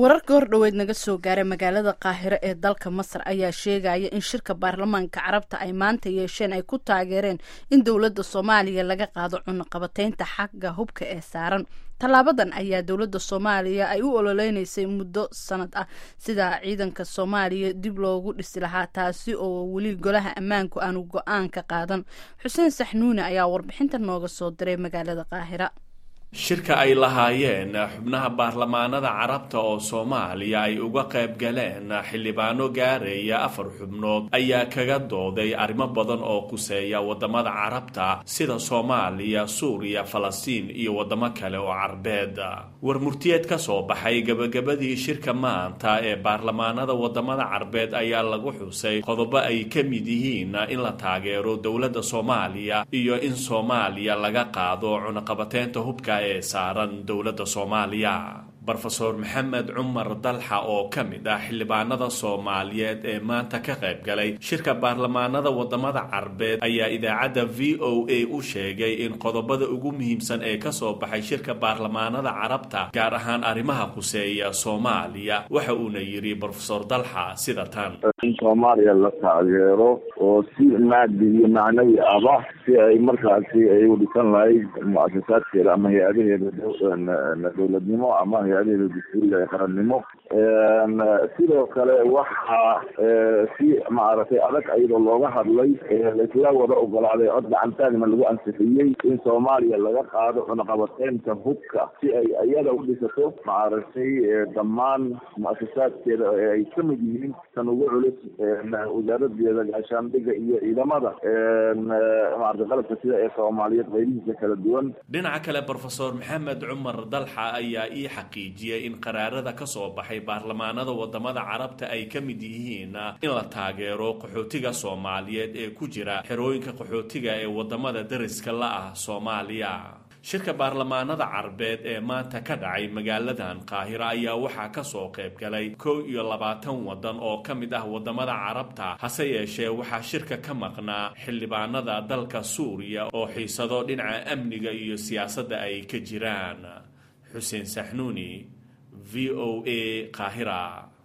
wararka hordhoweed naga soo gaaray magaalada qaahiro ee dalka masar ayaa sheegaya in shirka baarlamaanka carabta ay maanta yeesheen ay ku taageereen in dowladda soomaaliya laga qaado cunaqabateynta xagga hubka ee saaran tallaabadan ayaa dowladda soomaaliya ay u ololeynaysay muddo sanad ah sida ciidanka soomaaliya dib loogu dhisi lahaa taasi oo weli golaha ammaanku aanu go-aan ka qaadan xuseen saxnuune ayaa warbixinta nooga soo diray magaalada qaahira shirka ay lahaayeen xubnaha baarlamaanada carabta oo soomaaliya ay uga qayb galeen xildhibaano gaaraya afar xubnood ayaa kaga dooday arrimo badan oo quseeya wadamada carabta sida soomaaliya suuriya falastiin iyo wadamo kale oo carbeed war murtiyeed ka soo baxay gebagabadii shirka maanta ee baarlamaanada wadamada carbeed ayaa lagu xusay qodobo ay ka mid yihiin in la taageero dowladda soomaaliya iyo in soomaaliya laga qaado cunaqabateynta hubka ee saaran dowladda soomaaliya rofeor maxamed cumar dalxa oo ka mid ah xildhibaanada soomaaliyeed ee maanta ka qayb galay shirka baarlamaanada wadamada carbeed ayaa idaacadda v o a u sheegay in qodobada ugu muhiimsan ee kasoo baxay shirka baarlamaanada carabta gaar ahaan arrimaha khuseeya soomaaliya waxa uuna yidhi rofeor dalxa sida tan in soomaaliya la taageero oo si maadi iyo macnawi aba si ay markaasi ay u dhisan lahayd mu-asasaadkeeda ama hay-adaheeda dowladnimo ama hay-adaheeda dastuuriga ee qarannimo sidoo kale waxaa si maaragtay adag iyadoo looga hadlay laisla wada ogolaaday cod gacantaagna lagu ansixiyey in soomaaliya laga qaado cunaqabateynta hubka si ay iyada u dhisato maaragtay dhammaan mu-asasaadkeeda ee ay ka mid yihiin tan ugu culus wasaaradeeda gaashaandhiga iyo ciidamada maarata qalabka sida ee soomaaliyeed qaybihiisa kala duwan dhinaca kale rofeor maxamed cumar dalxa ayaa ii xaqiijiyey in qaraarada ka soo baxay baarlamaanada wadamada carabta ay ka mid yihiin in la taageero qaxootiga soomaaliyeed ee ku jira xerooyinka qaxootiga ee wadamada dariska la ah soomaaliya shirka baarlamaanada carbeed ee maanta ka dhacay magaaladan qaahiro ayaa waxaa kasoo qayb galay kow iyo labaatan wadan oo ka mid ah wadamada carabta hase yeeshee waxaa shirka ka maqnaa xildhibaanada dalka suuriya oo xiisado dhinaca amniga iyo siyaasadda ay ka jiraan xuseen saxnuuni v o a qaahira